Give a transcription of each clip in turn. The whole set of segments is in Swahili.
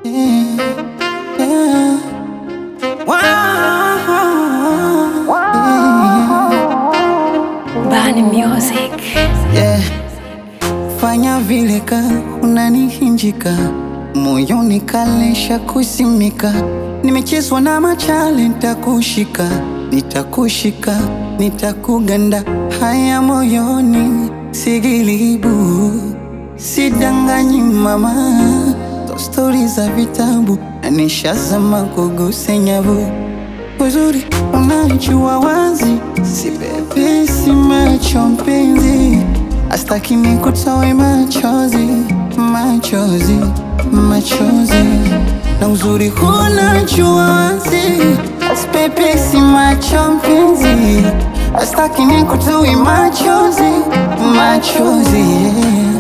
Yeah, yeah. Wow, Bani Music. yeah. Fanya vile ka unanihinjika moyoni kalesha kusimika, nimechezwa na machale, nitakushika nitakushika nitakuganda, haya moyoni sigilibu, sidanganyi mama, to stori za vitabu na nishazama kuguse nyavu uzuri unajua wazi, si bebe, si macho mpenzi, astaki nikutoe machozi, machozi, machozi, na uzuri unajua wazi, asibebe, si macho mpenzi, astaki nikutoe machozi, machozi, yeah.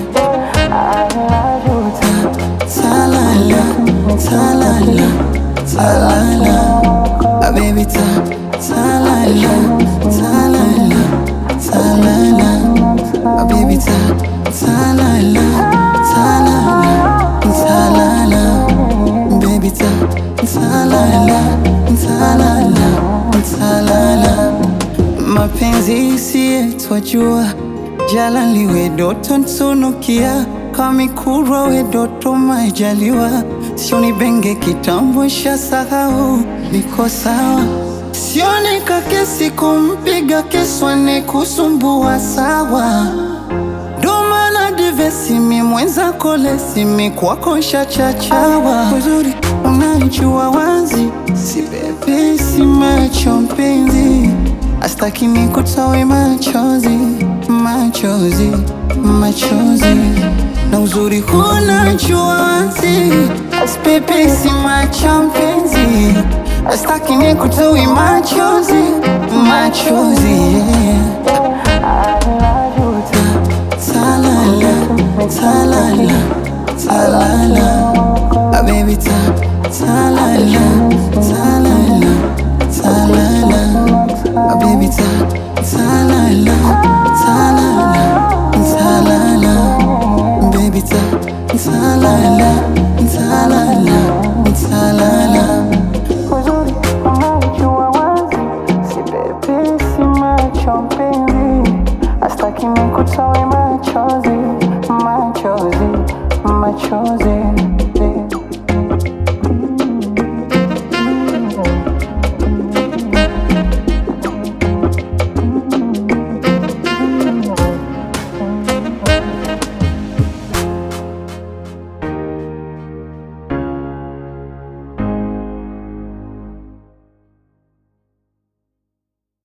Talala, talala, talala. Ah, baby, ta, talala, talala, talala. Ah, baby, ta, talala, talala, talala. Baby, ta, talala, talala, talala. Mapenzi si yetu wajua, jala liwe doto ntunukia, kamikura we doto majaliwa, sioni benge kitambo sha sahau, niko sawa sioni kakesi kumpiga keswane kusumbua sawa domana divesimi mwenzako lesimi kwako shachachawa uzuri unajua wazi si bebe si macho mpenzi astaki nikutoe machozi machozi machozi na uzuri unajua wazi asibebe si macho mpenzi astaki nikutoe machozi machozi yeah. Talala, talala, talala. Ah, baby, ta, talala, talala, talala. Ah, baby, ta, talala, talala, talala. Baby, ta, talala, talala, talala. Uzuri unajua wazi, si bebe, si macho mpenzi, astaki nikutoe machozi, machozi, machozi.